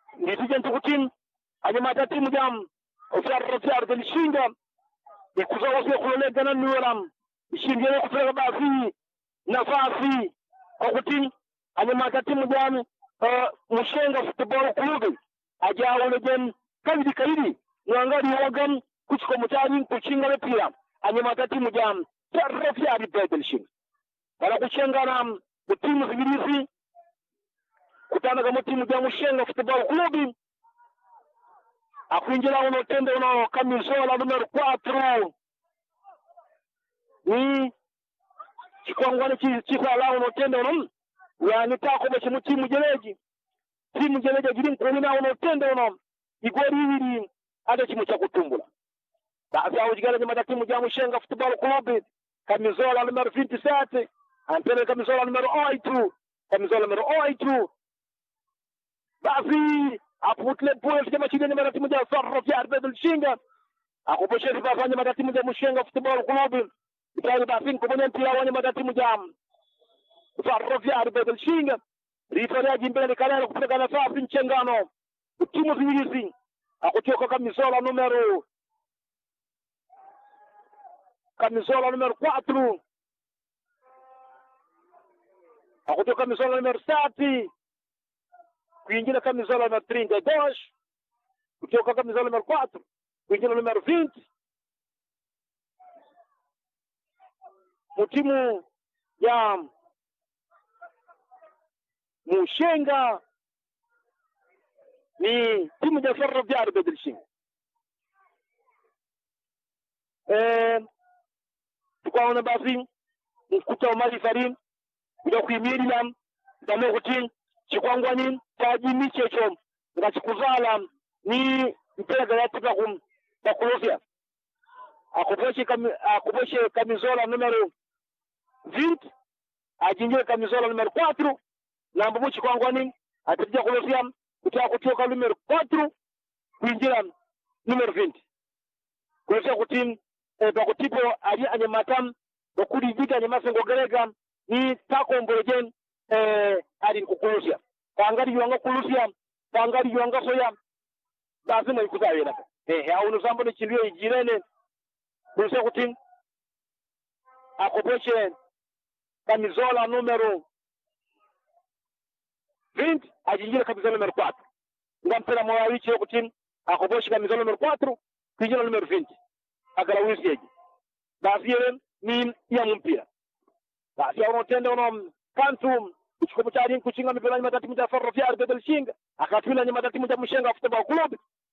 nditije ntukuti anyamata timu jam ofyarra fyarde lishinga ikuza wasi kulolegana nuwaram ishindire kufika basi nafasi okuti anyamata timu jam mushenga football club ajawole jen kabidi kabidi nwangali wagam kuchiko mutani kuchinga lepira anyamata timu jam fyarra fyari bede lishinga bala kuchengana timu zibirizi kutanaga mu timu ja mushenga football club akwinjira uno tende uno kamizola numero 4 ni chikwangwani chisala uno tende uno yani takobe chimu timu jeleji timu jeleji jiri nkunina uno tende uno igori ibiri ade chimu cha kutumbula basi aujigala nyama timu ja mushenga football club kamizola numero 27 ampele kamizola numero 8 kamizola numero 8 basi aputile pule chama chile nyama timu ja sarra fi arbe bilshinga akubosheri bafanya mata timu ja mushenga football club bitali basi nkubonya mpira wanya mata timu ja sarra fi arbe bilshinga rifari ajimbele ni kalala kupeleka nafasi mchengano timu ziwilizi akutoka kamizola numero kamizola numero 4 akutoka kamizola numero 7 kuingia camisola número 32, kutoka camisola número 4, kuingia número 20. Mu timu ya Mushenga ni timu ya Ferroviário Bedrishinga. Eh, tukaona basi mkuta wa mali farim kuja kuimirira ndamo kuti chikwangwani taji checho ngachikuzala ni mpira galatipa kum pakulofya akupeshe kami, akupeshe kamizola numero 20 ajinjire kamizola numero 4 nambo mu chikwangwani atija kulofya kuti kutoka numero 4 kuinjira numero 20 kulofya kuti eh, pakutipo ali anyamatam okuli vita anyamasengo gerega ni takombolejen eh, ali nkukulufya pangari yuanga kulusya pangari yuanga soya lazima ikuzawena ehe auno sambo ni chilio ijirene kuluse kuti akopeshe kamizola numero 20 ajinjire kamizola numero 4 ngampera moya wichi kuti akopeshe kamizola numero 4 kuinjira numero 20 agala wisyeji basi yele ni ya mpira basi auno tende uno kantu kuchikomo cha ringu kuchinga mipira nyuma tatimu cha Ferroviario de Belchinga akatwila nyuma tatimu cha Mushenga Football Club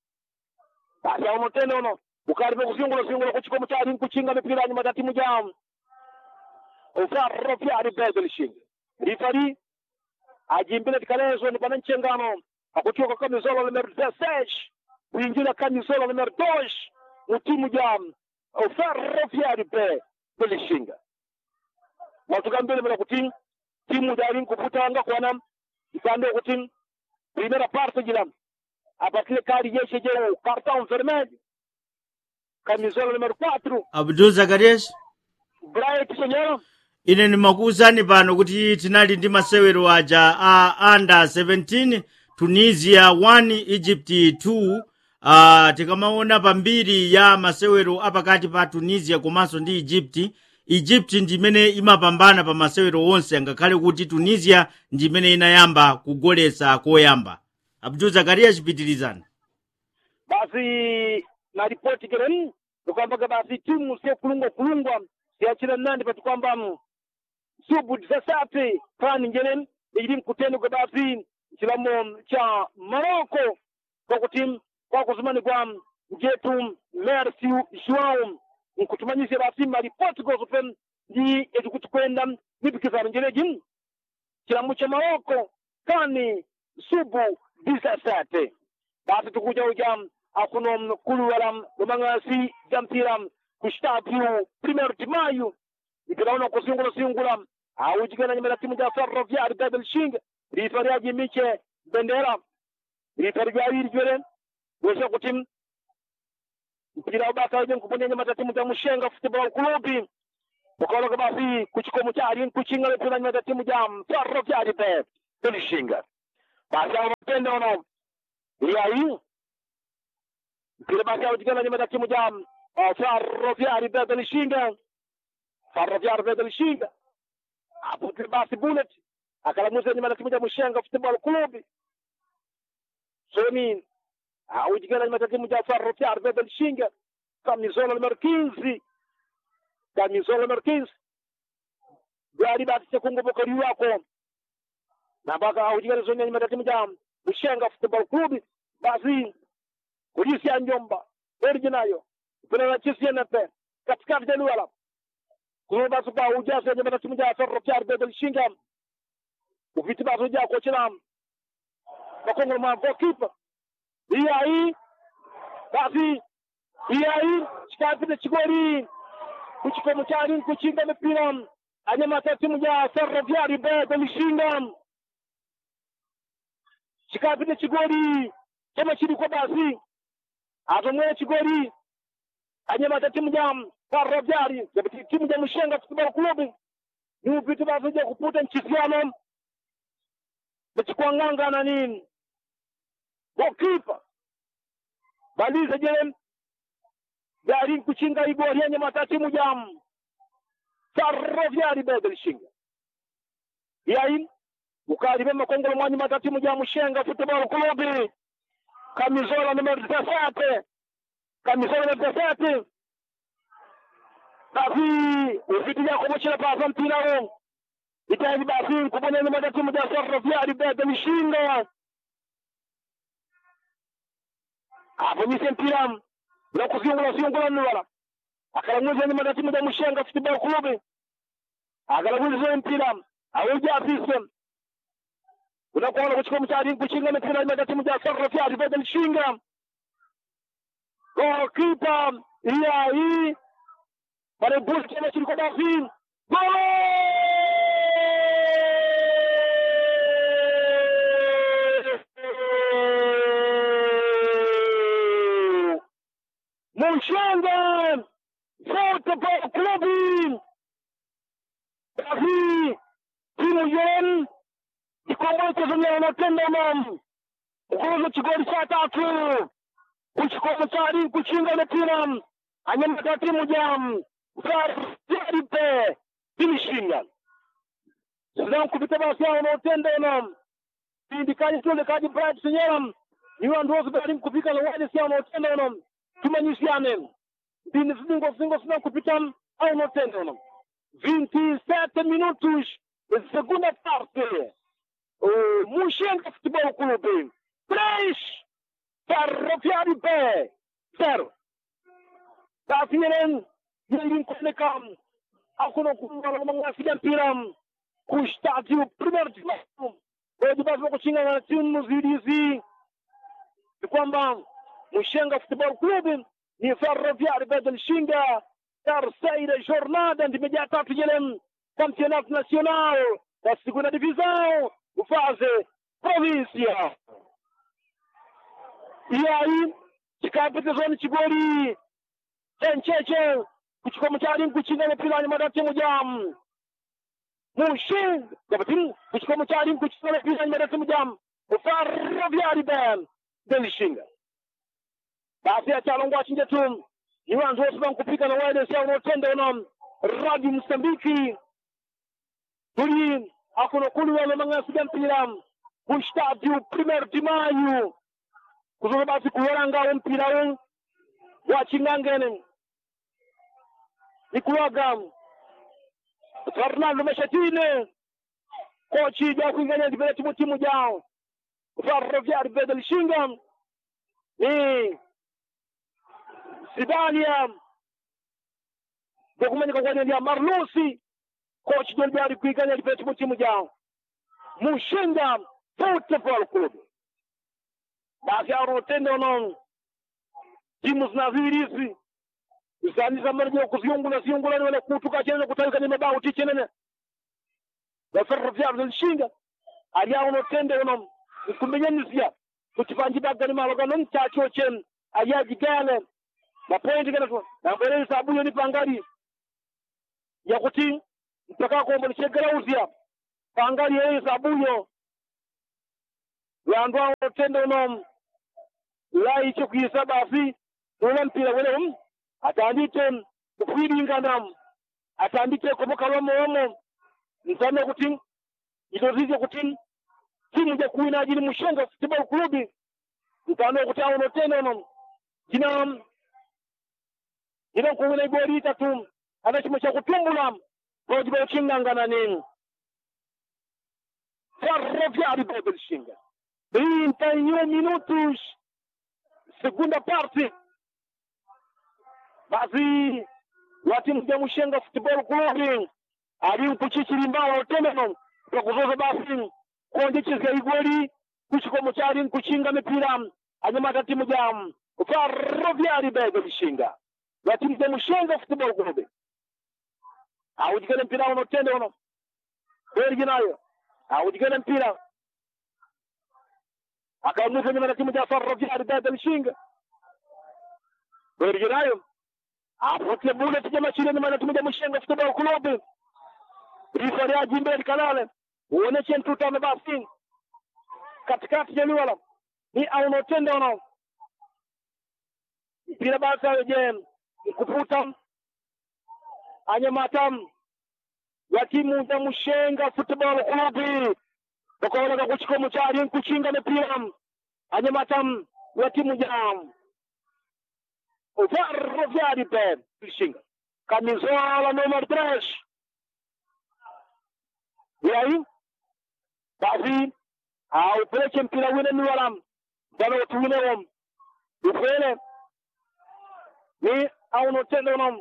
basi auno tena uno ukaribe kuzingula zingula kuchikomo cha ringu kuchinga mipira nyuma tatimu cha Ferroviario de Belchinga rifari ajimbile tikalezo ni bana nchengano akutoka kamizola numero 16 kuingia kamizola numero 2 mutimu ja Ferroviario de Belchinga watu kambele bila kutinga timu dari kuputanga kwana ipande kuti primera parte jila apatile kadi yeshe je cartão vermelho camisola número 4 abdul zakarias bright senhor ine ndimakuwuzani pano kuti tinali ndi masewero aja a under 17 tunisia 1 egypt 2 uh, tikamaona pambiri ya masewero apakati pa tunisia komanso ndi egypt egypt ndimene imapambana pa masewero onse angakhale kuti tunisia ndimene inayamba kugoletsa koyamba abdul zakariya chipitirizana basi na ripoti keren tukwambaga basi timu sio kulungwa kulungwa siachira nandi pati kwamba subu zasate pani njenen ili mkuteni kwa basi chilamo cha Morocco kwa kutim kwa kuzumani kwa mjetu Merci Joao nkutumanyise basi mali Portugal zupen ndi ezikutukwenda nipikizana njereji chilamo cha Morocco kani subu disasate basi tukuja uja akuno kuluwalam lumangasi jamtiram kushtapiu primeiro de maio ikiraona kusingula singula aujigana nyuma na timu ja Ferroviário da Belxinga rifari aji miche bendera rifari jawiri jwere wesa kutim mpira ubaka wajen kuponya nyuma ta timu ja Mushenga Football Club ukologa basi kuchikomo chari kuchinga lepira nyuma ta timu ja Ferroviário da Belxinga basi awo mapende ono yayi mpira basi autikana nyuma ya timu ja uh, Ferroviari Beda Lishinga Ferroviari Beda Lishinga hapo mpira basi Bullet akalamuza nyuma ya timu ja Mushenga Football Club Soni autikana nyuma ya timu ja Ferroviari Beda Lishinga camisola número 15 camisola número 15 gari basi chakungoboka liwako na mpaka autikana zoni nyuma ya timu ja Mushenga Football Club basi polisi ya Njomba erji nayo mpira na chisi yenepe katikati ya Luala kuno basi ba ujazo nyuma na timu ya Ferro Piar Bedel Shinga ufiti basi uja ko chila makongo ma goalkeeper iya hii basi iya hii chikapi na chigori kuchiko mchari kuchinga mipira anyama ta timu ya Ferro Piar Bedel Shinga chikapi na chigori chama chiri kwa basi atomwe chigori anyamata timu ja Ferroviari yapiti timu ja Mushenga Football Club ni upiti bazoja kuputa nchisiano bachikuanganga na nini goalkeeper baliza jele gari kuchinga igori anyamata timu ja Ferroviari Bedel Shinga yayi ukali bema kongolo mwanyi mata timu ja Mushenga Football Club camisola número 17 camisola número 17 basi ufiti ya kumuchila pasa mpira huo itaji basi kubona ni mada timu ya Ferroviari bebe mishinga hapo ni mpira na kuziungula ziungula nuwala akalamuza ni mada timu ya Mushenga Football Club akalamuza mpira auja afisa unakuona kuchukua mtari kuchinga mpira ni timu ya Ferroviari bebe mishinga goalkeeper iya hii pale bus tena chini kwa basi Mushanga Football Club basi timu yen ikomboke zimya unatenda mam ukuza chigoli cha tatu kuchukua mtari kuchinga mpira anyamata timu jam Ferroviari timishinga sidan kupita basi hao wanaotenda na indikaji tule kaji Bright Senyera ni wandu wote bali kupika na wale si wanaotenda na tumanyisiane ndini zingo zingo sidan kupita au wanaotenda na 27 minutos de segunda parte o Mushenga Futebol Clube 3 Ferroviari B 0 Tafiren Yelin Konekam Akuno kumala mga sigan piram Kustadio primeiro divisão Kwa basi kuchinga na timu zidizi ni kwamba Mushenga Football Club ni Ferroviari Bedel Shinga terceira jornada ndimejaa tatu jele campeonato nacional da segunda divisão fase província e aí chikapitizoni chigoli chencheche kuchukua mchari kuchinga mpira nyuma ya timu jam Mushin kapatin kuchukua mchari kuchinga mpira nyuma ya timu jam Ferroviari Ben Delishinga basi achalongwa chinje tu ni wanzo wasiba kupika na wale sio unaotenda na Radio Msambiki tuli akuno kuli wale mangasi mpira ku stadio primeiro de maio kuzoka basi kuweranga mpira huu wachingangene ikuwaga Fernando Meshatine kochi ja kuinganya ndivyo timu timu jao Ferroviari Bedel Shinga ni Sidalia dokumenti kwa ndia Marlusi coach ndio bali kuiganya ndivyo timu timu jao Mushinga Football Club basi arotendo non timu zinaziri hizi zani za marjo kuziungula ziungula ni wale kutuka chene kutawika ni mabao tichenene na Ferroviari Delishinga aliao no tende ono kumbenyanisia kutipanji baga ni maloga non chacho chen ayaji gale na point kana tu na mbele sabu ni pangari ya kuti mpaka ko mbele chegera uzia pangari yeye sabu yo yandu ao tende ono lai chokuisa basi ule mpira wele atandite kufwiringana atandite komoka lomo lomo nsame kuti itozizye kuti timu ja kuwina ajili mushenga football club ntano kuti awono tena ono jina jina kuwina igoli itatu ana chimo cha kutumbula pojiba uchingangana nini Ferroviário de Belishinga 31 minutos segunda parte basi wa timu ya Mushenga Football Club ali mpuchichiri mbao temeno kwa kuzoza basi kuonjecheza igoli kuchikomo chali kuchinga mipira anyamata timu ya Ferroviário de Belishinga wa timu ya Mushenga Football Club awujikene mpira uno tende uno kweli nayo awujikene mpira akamuza nyuma na timu ya Ferroviário de Belishinga kweli nayo apote bule tija machine nyuma na timu ya Mushenga Football Club rifari ya jimbe likalale uoneshe mtutano basi katikati ya liwala ni auno tende uno mpira basi aweje kuputa anyamatam ya timu ya Mushenga Football Club ukaoneka kuchikomo chali kuchinga mipira anyamatam ya timu ya Ferroviário de Belishinga camisola número 3 e aí basi aupeleke mpira wine niwalam dana utuwine wom ufele ni aunotende unom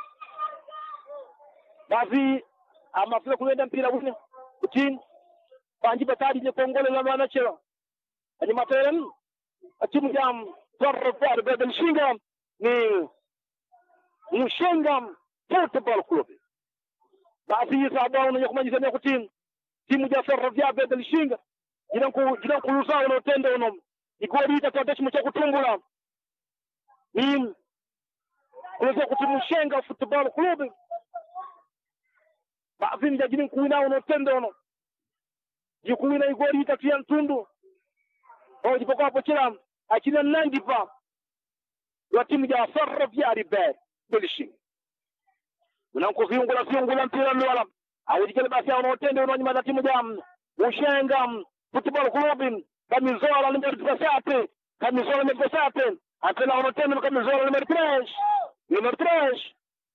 basi amafika kulenda mpira wine utin panji batadi je kongole la mana chelo ani materen atimu jam Ferroviário de Belishinga ni Mushenga Football Club basi sababu unyo kumanyisa kuti timu ya Ferroviário de Belishinga jina ku jina kulusa unotende unom igoli itatoa chimo cha kutungula ni kuweza kuti Mushenga Football Club basi nja jini kuina unotende uno jikuina igoli itatu ya ntundu au jipokuwa hapo chila akina nandipa wa timu ya Ferroviário de Belishinga unankuziungula ziungula mpira lwala awujikele basi aunotende unonyuma na timu ya Mushenga Football Club camisola número 17 camisola número 17 antena unotende camisola número 3 número 3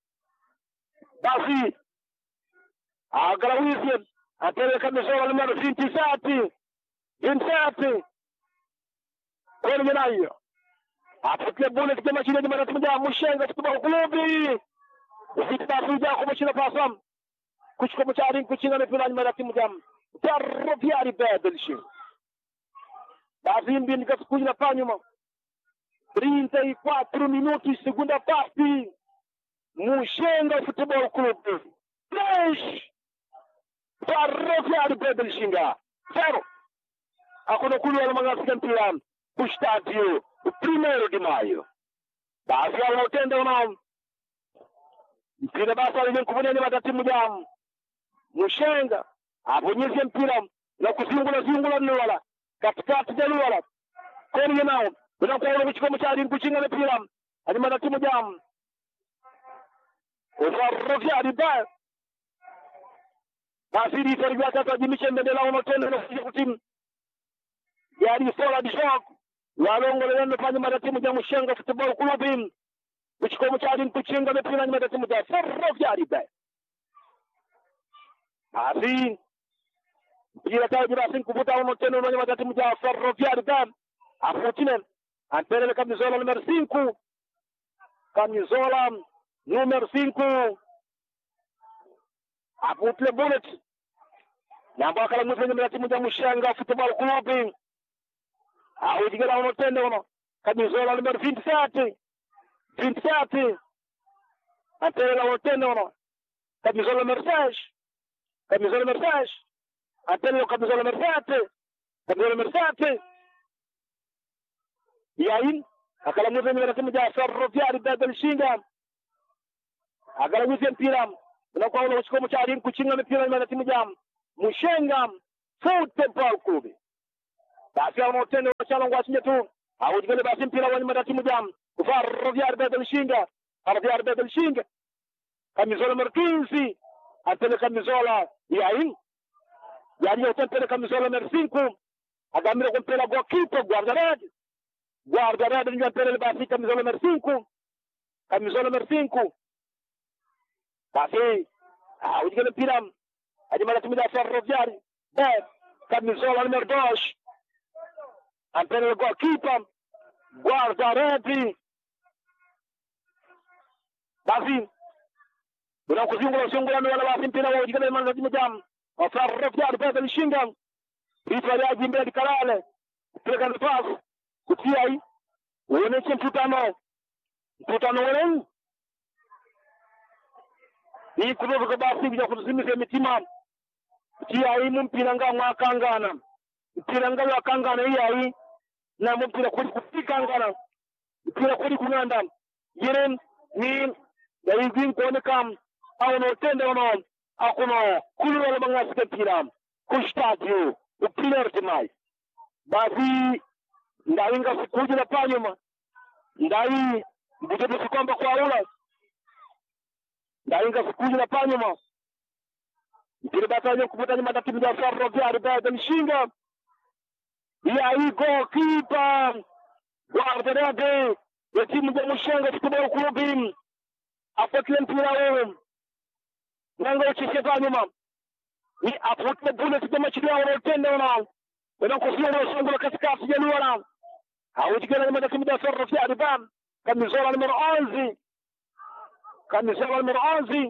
basi agarawize antena camisola número 27 27 kweli nayo apotia bule kijama chile nyuma na timu ya Mushenga Football Club zitafuja kumshina pasam kuchukua mchari kuchinga mipira nyuma ya timu ya Ferroviário de Belishinga basi mbili kasikuja na pa nyuma 34 minutos segunda parte Mushenga Football Club 3 Ferroviário de Belishinga 0 hakuna kulwa magafika mpira kustadio o primeiro de maio basi aunotenda unao mpira basi alijenkuvunia nyuma timu ya Mushenga abonyeze mpira na kuzingula zingula niwala katikati ya liwala koni nao unakuona kuchikomo chali kuchinga mpira anyuma na timu ya Ferroviário de basi rifari vyake tajimisha mbendela unotenda na kuja kutimu yari sola bishok walongole yendo panye mata timu ya Mushenga Football Club kuchikomo chali kuchinga mpira nyuma ya timu ya Ferroviário de basi mpira taji basi kuvuta uno tena uno nyuma ya timu ya Ferroviário de afutine antele camisola número 5 camisola número 5 aputle bullet namba akala mwipe nyuma ya timu ya Mushenga Football Club awujigera uno tende uno camisola número 27 27 antele uno tende uno camisola número 6 camisola número 6 antele camisola número 7 camisola número 7 e aí akala mwipe nyuma ya timu ya Ferroviário de Belishinga akala mwipe mpira unakuwa una uchikomo cha alimu kuchinga mipira nyuma ya timu ya Mushenga Football Club basi unaotenda unachala ngwachinje tu awujikele basi mpira wenye matatimu jam Ferroviário Beta Lixinga Ferroviário Beta Lixinga camisola Marquinzi atele camisola e aí e aí eu tentei camisola número 5 agamira com pela goalkeeper guarda-rede guarda-rede ndio pele basi camisola número 5 camisola número 5 basi awujikele mpira hadi matatimu ya Ferroviário Bet camisola número 2 ampele o goalkeeper guarda-rede basi unakuzingula usiungulani wala basi mpira wa ujikana imani za jam wafarrafyari pesa lishinga ifa ya jimbe dikalale kupeleka nafasi kutia hii uoneshe mkutano mkutano wenu ni kutoka basi bila kutusimisha mitima kutia hii mpira nga mwakangana mpira nga wakangana hii hii na mpira kuli kufikangana mpira kuli kunganda yeren ni da yigin ko ne kam awno tende wono akuno kuluro ba nga sike mpira ku stadio upiller timai basi ndawi nga sikuji na panyuma ndawi mbutete sikwamba kwa ula ndawi nga sikuji na panyuma mpira batanye kuputa nyuma tatimu ya farro vya ribaya mshinga ya hii goalkeeper guarda-rede ya timu ya Mushenga Football Club apatile mpira wewe nanga ucheshe nyuma ni apotile bullet kama chini yao wanatenda wana wana kufia na songo la katikati ya luara hawajikana na timu ya Ferro ya Ribam kamizola numero 11 kamizola numero 11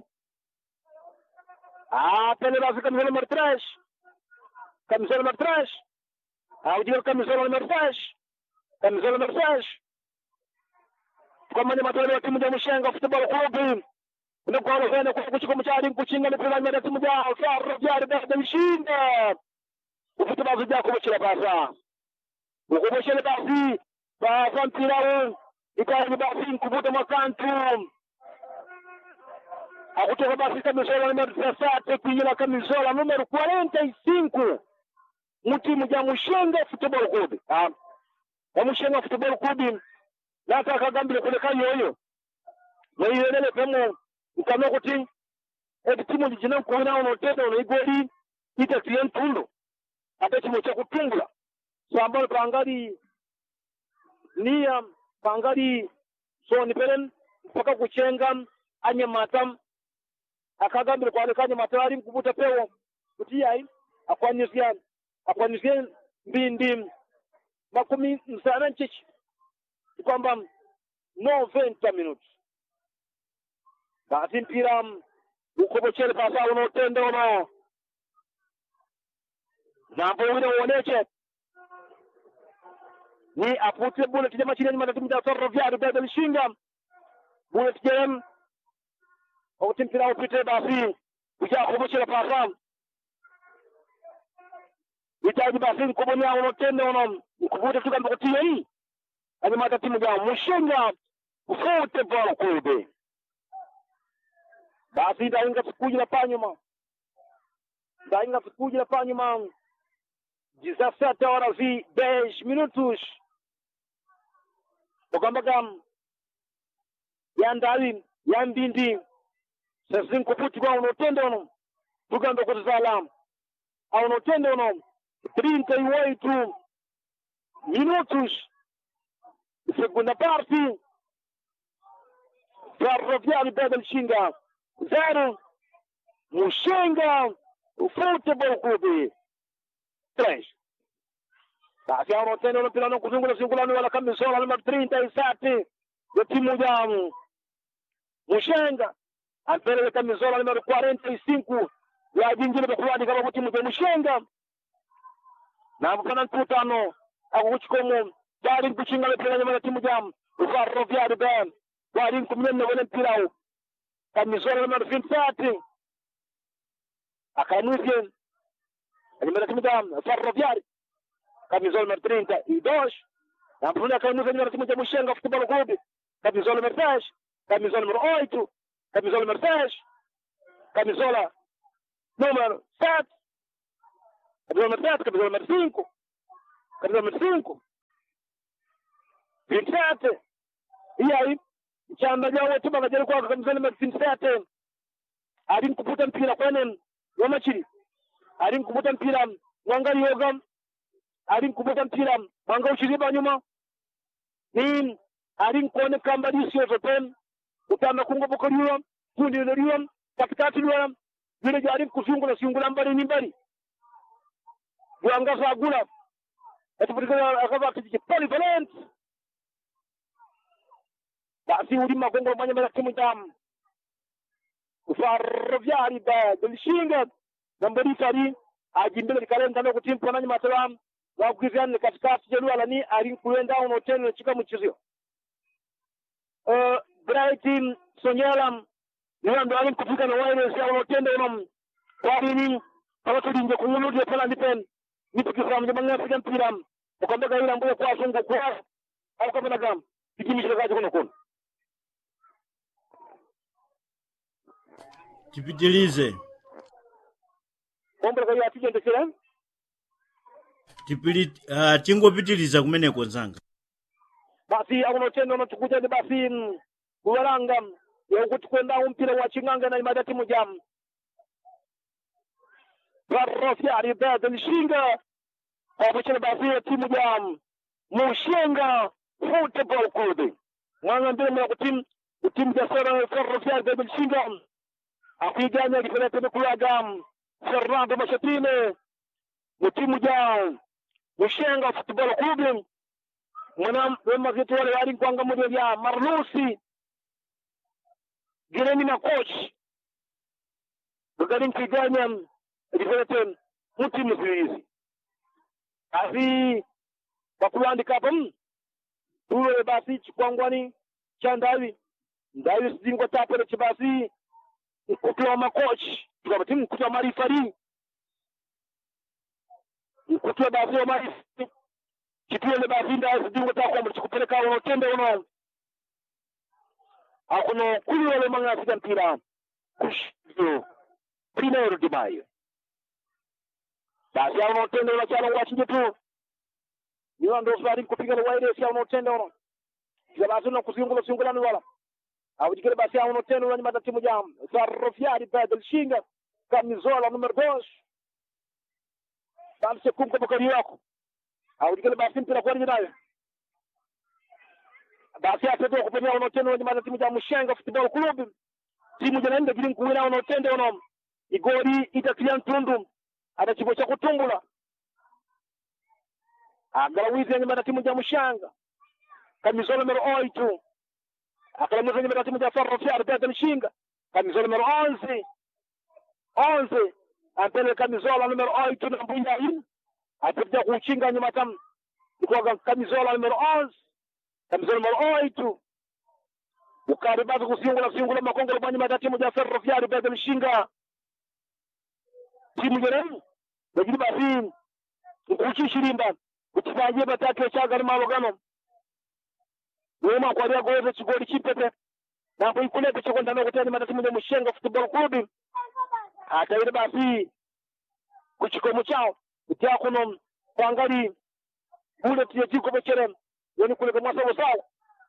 ah pele basi kamizola numero 3 kamizola numero 3 hawajikana kamizola numero 6 kamizola numero 6 kwamba ni matoleo ya timu ya Mushenga Football Club unakwalo vene kwa kuchiko mchali kuchinga ni pila nyada timu ya Ferro ya Ribam mshinda ufuta bazu jako mchila pasa ukuboshele basi pasa mpira huu ikaani basi nkuvuta makantu akutoka basi kamisola numero dezessete kuingira kamisola numero quarenta e cinco mu timu ja Mushenga Football Club ah ya Mushenga Football Club nataka gambile kuleka yoyo naiyelele pemo nkano kuti eti timu jijina nkuwina ono tenda ono igoli itatiye ntundo ate chimo cha kutungula sambalo pangali nia pangali soni pelen mpaka kuchenga anyamata akagambile kwale kanyamata ali mkubuta pewo kuti yai akwanisia akwanisia mbindi makumi msana nchichi kwamba 90 minutes basi mpira ukobochele pasa unotenda uno nambo wina uoneche ni apute bullet jama chini nyuma timu ya Ferroviario bado lishinga bullet jam au mpira upite basi uja kubochele pasa itaji basi nkubonya unotenda uno nkubuta tukamba kutia hii ani mata timu ya Mushenga Football Club basi ndainga sikujila panyuma ndainga sikujila panyuma 17 horas e 10 minutos okambaga yandawi yambindi sezinkuputirwa unotenda uno tugamba kuti zala aunotenda uno 38 minutos segunda parte Ferroviário Beda Lixinga zero Mushenga Football Club três basi hao tena wanapila na kuzungula singulani wala kamisola namba 37 ya timu ya Mushenga ampelele kamisola namba 45 ya jingine bakuladi kama timu ya Mushenga na mkana mkutano akukuchikomo bali kuchinga mpira nyuma ya timu ya Ferroviário Beda bali kumnyenya wale mpira kamisola namba 27 akanusie Animera timu ya Ferroviário camisola número 32 na Bruna Canusa número timu ya Mushenga Futebol Clube camisola número 10 camisola número 8 camisola número 10 camisola número 7 camisola número 7 camisola número 5 camisola número 5 Vincent iyayi chamba jawo tuba kajari kwa kamzani ma Vincent ali kuputa mpira kwene wamachiri ali kuputa mpira mwanga yoga ali kuputa mpira mwanga uchiriba nyuma ni ali kuone kamba disio zoten utama kungo bokoriwa kundi loriwa katikati lwa vile jari kuzungula singula mbali ni mbali Yanga sagula atupatikana akava kijipoli valent basi ulima kongo manya mara timu jam ufarvyari da delishinga nambari tari ajimbele likalenda no kutimpa nanyi matalam wa kugizani katikati jelu alani ari kuenda ono tena chika mchizio uh, bright sonyalam niwa ndo ali kufika na wale sia ono tenda ono kwa nini kama tulinje kumuludi pala ndipen nipikisa mje manga fika mpira ukambaga yule ambaye kwa sungu kwa au kama na gam kijimishira kaje kono kono tipitilize ombra kwa atije ndekera tipili uh, tingopitiliza kumeneko nzanga basi akuno tendo no tukuja ni basi mm, kuwaranga ya kuti kwenda umpira wa chinganga na imada timu jam Barrofi ali bada nishinga abuchana basi ya timu jam mushenga football club mwanga mbele mwa kutim timu ya sera Barrofi ali bada nishinga akiganya kifanya tena kulaga Fernando Machatine mutimu ja mushenga football club mwana wemazito wale wali kwanga moja vya marlusi gireni na coach gagarin kiganya rifete muti msirizi asi bakulandika pam tuwe basi chikwangwani cha ndawi ndawi sidingwa tapere chibasi mkutu wa makoch tukabati mkutu wa marifari mkutu wa basi wa marifari chituele basi ndawi sidingwa takwamba chikupeleka uno tende uno akuno kuli wale manga sida mpira kushio primero de mayo basi auno tende uno chalo wachije tu niwa ndo sari kupiga na waire si auno tende uno kila basi uno kusingula singula ni wala awujikile basi auno tende uno nyimata timu jam sarrofiari badal shinga kamizola numero dos basi kumka bakari yako awujikile basi mpira kwa nayo basi atete kupenya uno tende uno nyimata timu jam mushenga football club timu jana nda gili nkuwina uno tende uno igori itakiliya ntundu ada chigo cha kutumbula agalawizi nyimata timu ja mushanga kamizola numero oito akalamuza nyimata timu ja ferrofiari beda nshinga kamizola numero onze onze ampele kamizola numero oito na mbuya in apita kuchinga nyimata ikwaga kamizola numero onze kamizola numero oito ukari basi kusingula singula makongolo mwa nyimata timu ja ferrofiari beda nshinga timu jene lakini basi nkuchishirimba kutibanje batatu ekyagala malogano wema kwalia goze chigoli chipete nambo ikulete chikwenda nokuteni matatimu ne mushenga football club ataire basi kuchikomo chao kutia kuno kwangali kule tie chikomo chere yani kule kwa sawa sawa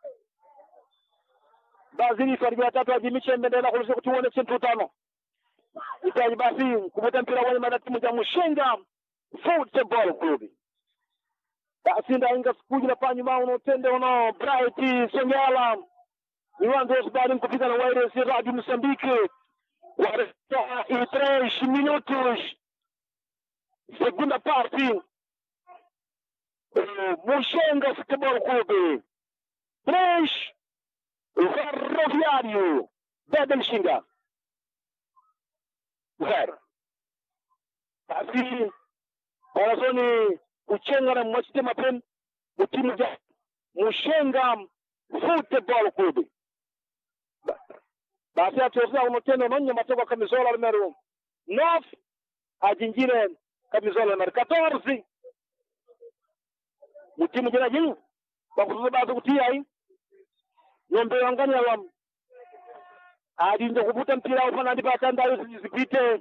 bazili fari batatu ajimiche mbendela kulise kutuone chintu tano itaji basi kuvuta mpira kwenye matatimu ya mushenga football club basi ndainga sikuji na panyu mao unotende uno bright songala iwanzo osbali mkupita na waire si radio msambike waresta e três minutos segunda parte Eh, mushenga football club três ferroviário bedelxinga zero basi wanazoni kuchenga mwachite mapen mutimu ja mushenga football club basi atosa unotendo nonye matoko kamizola numero 9 ajinjire kamizola numero 14 mutimu jina jini bakusuza basi kutia hii nombe wanganya wam adinde kuvuta mpira ufana ndipo atandayo zipite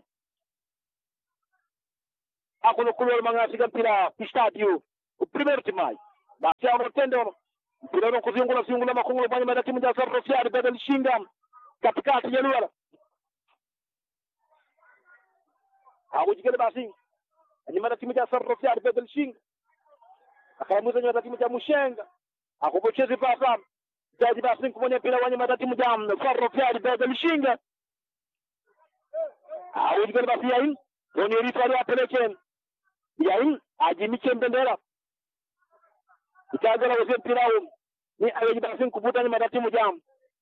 akuno kulol manga siga mpira ku stadio ku primeiro timai basi ono tende ono mpira uno kuzingula zingula makungula mwenye mada timu ya Sarrafia baada lishinga katikati ya Luala hawujikele basi ni mada timu ya Sarrafia baada lishinga akamuza ni mada timu ya Mushenga akupochezi pasa jaji basi kumwenye mpira wenye mada timu ya Sarrafia baada lishinga hawujikele basi yain kwenye rifari apeleke yain ajimiche mbendera itagala wose mpira huu ni ayeji basi kubuta ni mada timu ya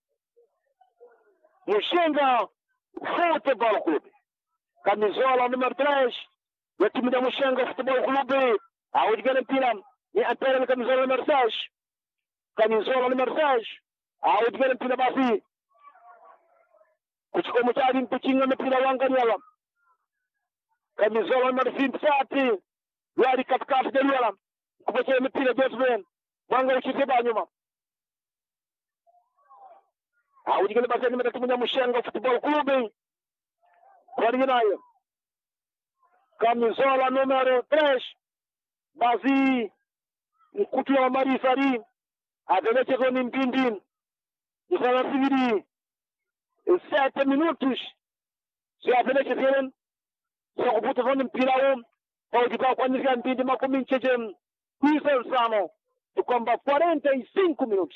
Mushenga Football Club camisola número 3 ya timu ya Mushenga Football Club hawujikele mpira ni ampera ni camisola número 6 camisola número 6 hawujikele mpira basi kuchukua mchari kuchinga mpira wangaliala camisola número 27 yari katikati ya liala kupokea mpira Joseph mwanga ukiteba nyuma hawujikele basi ni timu ya Mushenga Football Club Kwani nayo camisola número 3 basi mkutu wa marisari adelechezwa ni mpindi isarasibiri sete minutos siapelechezeren sakuputazwa ni mpira huu paukipa kwanyisia mpindi makumi ncheche tisa nsano kwamba 45 minutos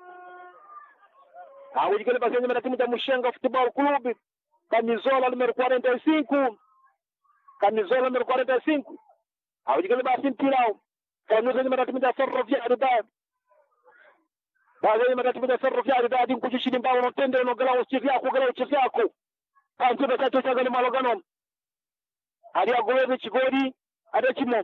awujikele basi nyuma na timu ya Mushenga Football Club camisola número 45 camisola número 45 awujikele basi mpira huu kanuza nyuma na timu ya Ferroviário da baada ya timu ya Ferroviário da din kuchishini mbao no tende no gala uchizi yako gala uchizi yako kanto da chacho chaga ni malogano ali agolebe chigori ada chimo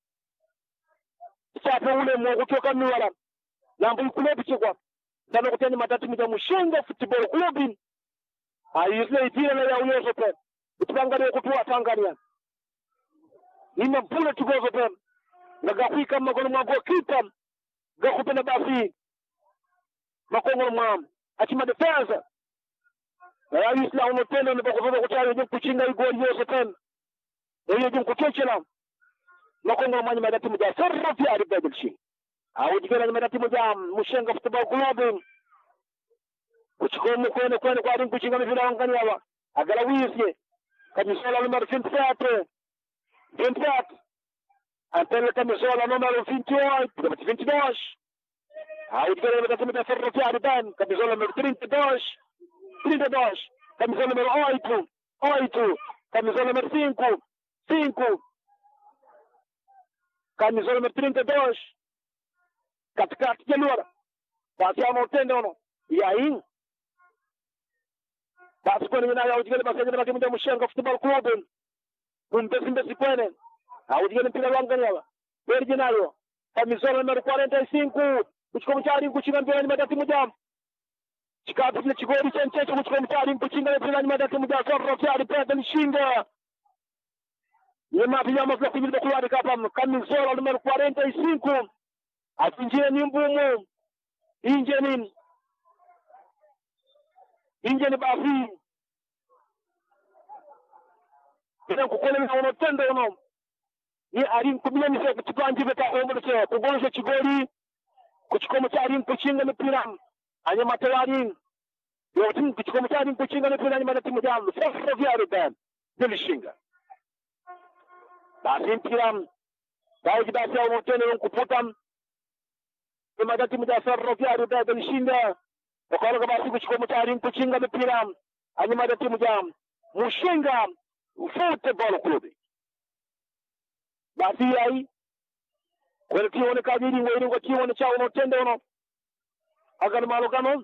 chape ule mo kutoka miwala nambu ikule bichikwa ndano kuteni matatu ya Mushenga Football Club ayisle itira na ya uyezo pe utuangalie kutua Tanzania nina bule tugozo pe nagafika makono mwa goalkeeper gakupenda basi makongo mwa achima defense na ayisle uno tendo ni bakuzoza kutari jim kuchinga igoli yose pe eyo jim kuchechela makongo mwa nyuma timu ya Ferroviário ari bedilshi au jikela nyuma timu ya Mushenga Football Club kuchikomu kwene kwene kwa ringu chinga mivila wangani hawa agala wisye kamisola numero 27 27 antele kamisola numero 28 numero 22 au jikela nyuma timu ya Ferroviário dan kamisola numero 32 32 kamisola numero 8 8 kamisola numero 5 5 kamisola numero 32 katikati ya luara basi ama utende ono yain basi kwani mina ya ujigele basi ajele baki mja Mushenga Football Club kumpesi mbesi kwene aujigele mpira wangani hawa berji nayo kamisola numero 45 kuchika mchari kuchinga mpira ni madati mja chikapu kile chigori cha nchecho kuchika mchari kuchinga mpira ni madati mja sorro kyari pete nishinga yema pia masla kujile kulwari kapa kamisola numero 45 atinjie ni mbumu inje ni inje ni basi ina kukole na uno tendo uno ni ari kubile ni se kutipanje beta ombo se kugolesha chigoli kuchikomo cha ari kuchinga mipira anya matawari yo tim kuchikomo cha ari kuchinga mipira ni mara timu jamu sasa vya ruben dilishinga basi mpira basi basi au tendo kuputa ni mara timu ya Ferroviário da dilishinga wakala basi kuchikomo cha ari kuchinga mipira anya mara timu jamu Mushenga Football Club basi yayi kwene tiwone kajiri ngoyiri ngo tiwone cha uno tende uno agan malo kano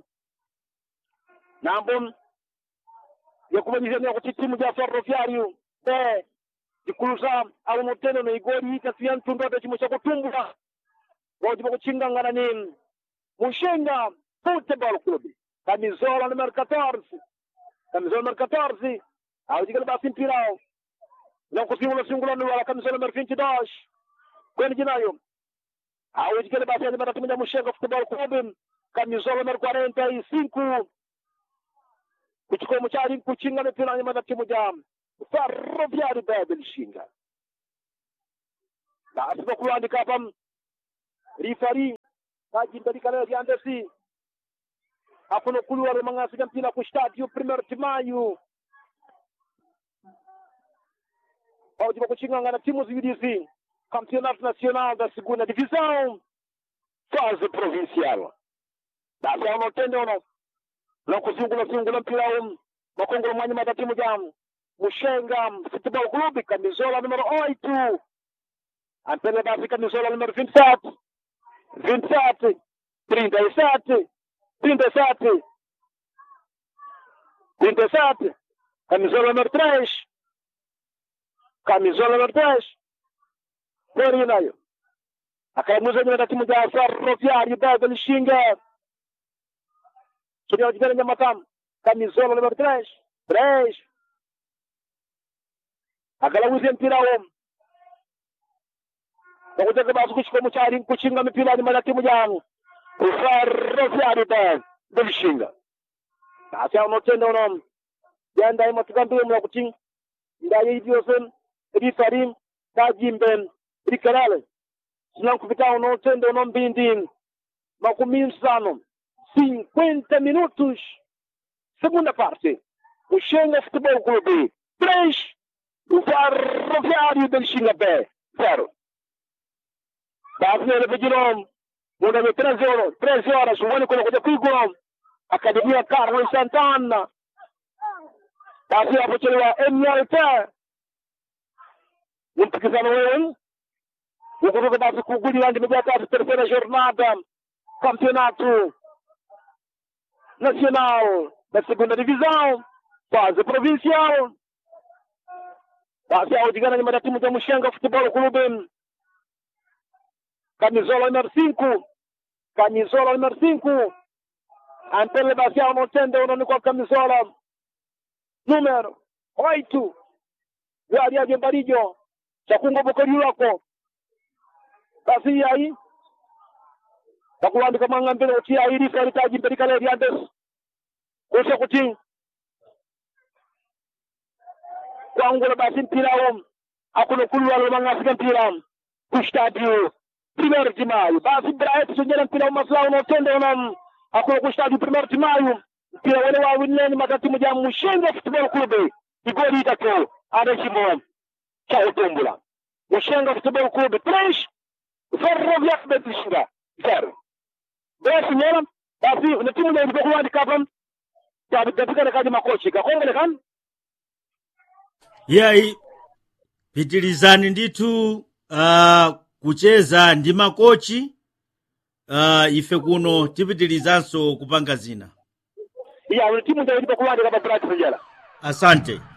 nambo yakumanyizania kuti timu ja Ferroviário be ikulusa au no tende no igori ika siyan tundoto chimo cha kutumbula ngoji kuchingangana ni Mushenga Football Club kamizola numero 14 kamizola numero 14 au jigala basi mpirao na kusingula singula ni wala kamizola numero 22 kwani jinayo au jigala basi ni mara timu ya Mushenga Football Club kamizola numero 45 kuchukua mchari kuchinga mpira ni mara timu ya Ferroviário Bebe lishinga basi kwa kuandika hapa rifari kajimbelika leo lyandesi afuno kuluwa lomang'asika mpira ku stadio primeiro timayu paujipa kuching'ang'ana timu ziwilizi campeonato nacional da segunda divisão fase provincial basi aunotende uno nakuzungula-zungula mpira um makongolo mwanya mata timu jamu mushenga futebol clube camisola número 8 ampele basi camisola número 27 27 37 37 37 camisola número 3 camisola número 3 Corinayo akaimuza nyuma na timu ya Ferroviário Bebe Lixinga Sunia Ojibera Nyamatamu camisola número 3 3 akalawuze mpira wo bakutaka basi kuchikomo chali kuchinga mipira nyuma ya timu yangu Ferroviário Bebe Lixinga basi anotenda uno yanda ima tukambiwe mla kuching ndaye idiosen rifarim tajimben rikarale sinankupita unotenda uno mbindi makumi nsano 50 minutos segunda parte o Xenga Futebol Clube 3 o Ferroviário del Xinga B 0 Davi Revigirom muda de 13 horas 13 horas o único que kuigom Academia Carlos Santana Davi apochelewa MLT Mpikizano wewe ukutoka basi kugulira ndime ya tatu terceira jornada campeonato nacional da segunda divisão fase provincial basi aodigana nyuma ya timu za Mushenga Futebol Clube camisola número 5 camisola número 5 Antele basi anotende uno ni kwa camisola número 8 gari ya Mbarijo chakungo bokori wako basi yayi bakuwandika mwanga mbele uti ayi rifa litaji mbele kale riandes kusha kuti kwangula basi mpira wo akuno kulwa lo manga fika mpira ku stadio primeiro de maio basi Bright sonjera mpira wo masla uno tende uno akuno ku stadio primeiro de maio mpira wale wa winleni matatimu ja Mushenga Football Club igoli itatu anashimo cha utumbula Mushenga Football Club 3 Ferroviário de Lixinga zero basi nyera basi na timu ile ilikuwa kuandika hapa tabi tapika kaji makochi kakongele kan yayi pitilizani ndithu uh, kucheza ndi makochi uh, ife kuno tipitilizanso kupanga zina ya timu ile ilikuwa kuandika hapa Bright Sonjera asante